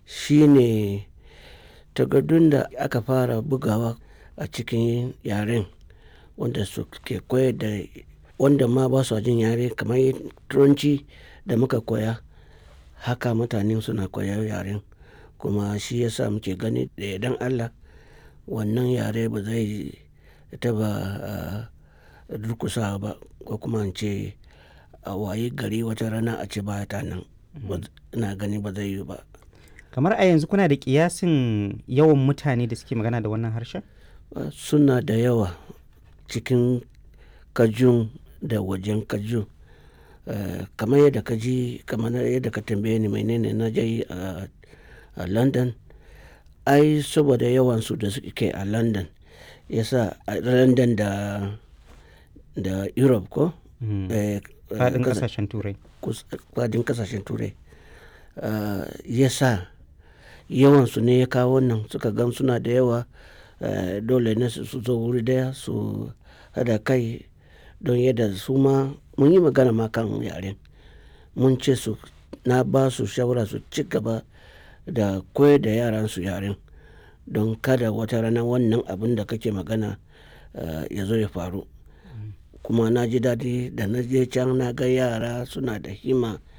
shine takardun da aka fara bugawa a cikin yaren wanda suke koyar da wanda ma ba su jin yare kamar turanci da muka koya haka mutane suna koyar yaren kuma shi yasa muke gani da yardan Allah wannan yare ba zai taɓa durƙusawa ba ko kuma in ce a wayi gari wata rana a ce ba ta nan ina gani ba zai yiwu ba. kamar a yanzu kuna da kiyasin yawan mutane da suke magana da wannan harshen suna da yawa cikin kajun da wajen kajun kamar yadda ka ji kamar yadda ka tambaye ni menene na je a london ai saboda yawansu da suke a london yasa a london da da europe ko faɗin ƙasashen turai faɗin ƙasashen turai yasa yawansu ne ya kawo wannan suka gan suna da yawa dole ne su zo wuri daya su hada kai don yadda su ma mun yi magana ma kan yaren mun ce su na ba su shawara su ci gaba da koyar da yaran su yaren don kada wata rana wannan abin da kake magana ya zo ya faru kuma na ji daɗi da na je can na ga yara suna da hima